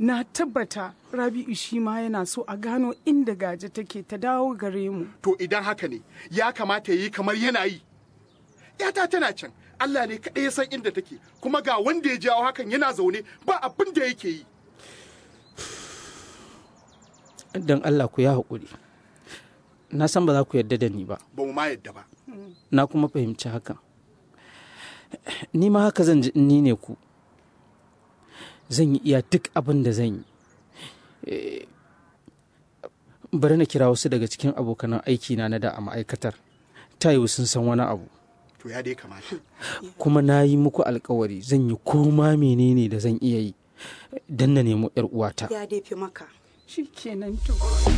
na tabbata rabi'u shi ma yana so a gano inda gaje take ta dawo gare mu to idan haka ne ya kamata ya yi kamar yana yi yata tana can Allah ne kaɗai ya san inda take kuma ga wanda ya jawo hakan yana zaune ba abin da yake yi don Allah ku ya haƙuri na san ba za ku yarda da ni ba ba mu ma yadda ba na kuma fahimci hakan ni ma haka zan ji in ni ne ku zan yi iya duk abin da zan yi Eh, bari na kira wasu daga cikin abokanan aiki na na da a ma'aikatar ta yiwu sun san wani abu to ya dai kamata kuma na yi muku alkawari zan yi koma menene da zan iya yi don na nemo 'yar uwata ya dai fi maka shi kenan to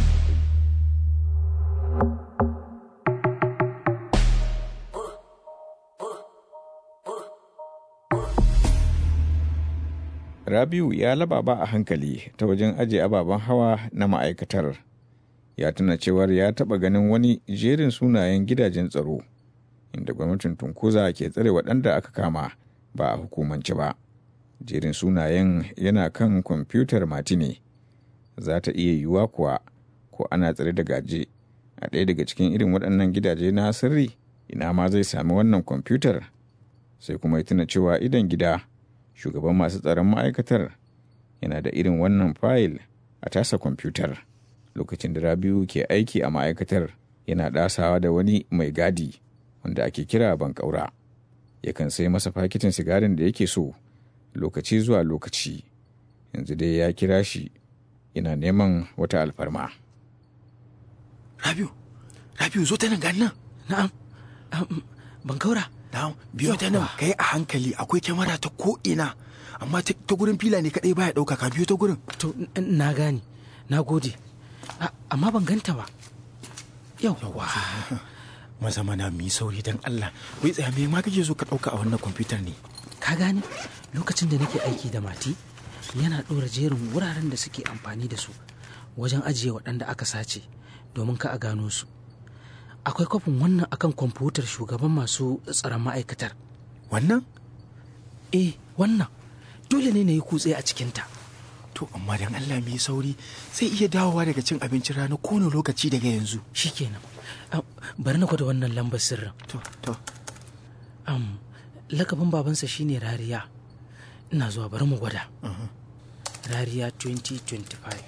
Rabiu ya lababa a hankali ta wajen ajiye ababen hawa na ma'aikatar. Ya tuna cewar ya taɓa ganin wani jerin sunayen gidajen tsaro, inda gwamnatin Tunkuza ke tsare waɗanda aka kama ba a hukumance ba. Jerin sunayen yana kan kwamfutar Matine. Za ta iya yiwuwa kuwa ko ana tsare da gaje a ɗaya daga cikin irin waɗannan gidaje na sirri ina ma zai sami wannan kwamfutar. Sai kuma ya tuna cewa idan gida shugaban masu tsaron ma'aikatar yana da irin wannan fayil a tasa kwamfutar lokacin da rabiu ke aiki a ma'aikatar yana ɗasawa da wani mai gadi wanda ake kira bankaura yakan sai masa fakitin sigarin da yake so lokaci zuwa lokaci yanzu dai ya kira shi yana neman wata alfarma Rabiu, Rabiu zo ta nan gani nan. na'am ban kaura Na'am, biyo ta nan kai a hankali akwai kyamara ta ko ina. Amma ta ta gurin fila ne kadai baya dauka ka biyo ta gurin. to n- na gane na gode A- amma ban ganta ba yauwa Maza mana mu yi sauri dan Allah. Wai tsaya me ma kake so ka dauka a wannan kwamfutar ne? ka gane lokacin da nake aiki da mati yana ɗora jerin wuraren da suke amfani da su wajen ajiye waɗanda aka sace domin ka a gano su akwai kwafin wannan akan kwamfutar shugaban masu tsaron ma'aikatar Wannan? eh wannan dole ne na yi kutse a cikinta To amma dan Allah mu yi sauri sai iya dawowa daga cin abincin rana kowane lokaci daga yanzu. shikenan Ah, bari na gwada wannan lambar sirrin To, to. Am, lakabin babansa shine rariya ina zuwa bari mu gwada rariya 2025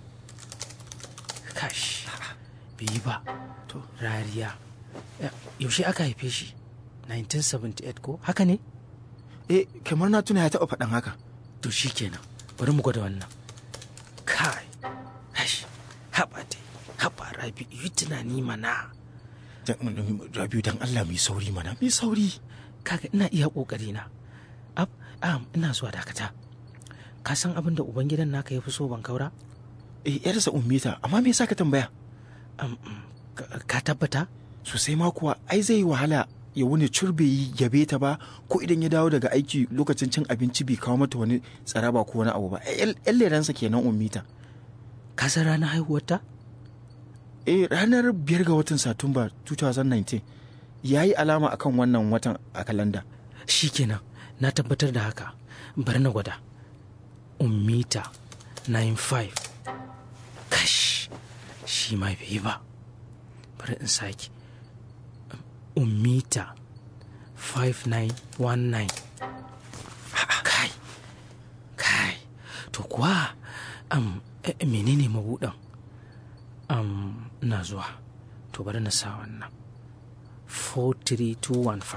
kash bai yi ba To. rariya Eh, yaushe aka haife shi 1978 ko haka ne Eh, kamar na tuna ya taɓa faɗan haka. to shikenan bari mu gwada wannan kai hash haɓa dai haɓa rabi yi tunani mana Dan- Rabiu dan Allah mu yi sauri mana. Mu yi sauri. kaga ina iya kokari na ab am ina zuwa dakata ka san abin da ubangidan naka ya fi so ban kaura Eh, yarsa ummita, amma me yasa ka tambaya? Am, mm, ka- ka tabbata Sosai ma kuwa, ai zai yi wahala ya wuni curbe yi yabe ta ba ko idan ya dawo daga aiki lokacin cin abinci bai kawo mata wani tsaraba ko wani abu ba. Yan leransa kenan ummita. ka san ranar haihuwarta Eh, ranar biyar ga watan Satumba 2019 ya yi alama akan wannan watan a kalanda. shikenan na tabbatar da haka bari na gwada ummita 95 kash shi ma bai yi ba bari in sake ummita 5919 kai kai to kuwa am eh, menene mabuɗin am na zuwa to bari na sa wannan 4321 fa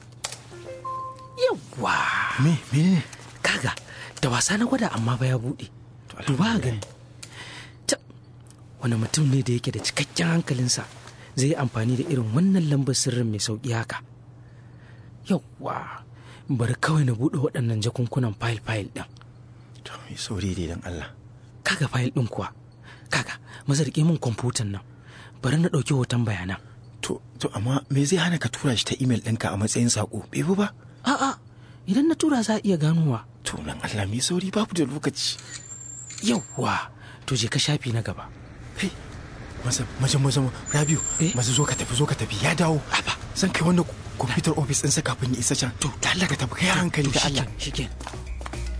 yawwa Me, menene? kaga da wasa na gwada amma ba ya buɗe duba gani Ta- wani mutum ne da yake da cikakken hankalinsa zai yi amfani da irin wannan lambar sirrin mai sauƙi haka yawwa bari kawai na buɗe waɗannan jakunkunan fayil-fayil ɗin To, mai sauri dai dan Allah. kaga fayil ɗin kuwa kaga maza riƙe min kwamfutan nan bari na ɗauki hoton bayanan To, to amma me zai hana ka tura shi ta imel ɗinka a matsayin saƙo? Bai bi ba? a'a idan na tura za a iya ganowa To, nan Allah mai sauri babu da lokaci. yawwa to je ka shafi na gaba Hey, maza, maza, maza, Rabiu, Eh? maza zo ka tafi, zo ka tafi, ya dawo. Aba. Zan kai wannan kwamfutar ofis ɗinsa kafin ya isa can. To, da Allah ka tafi, kai hankali da Allah. shikenan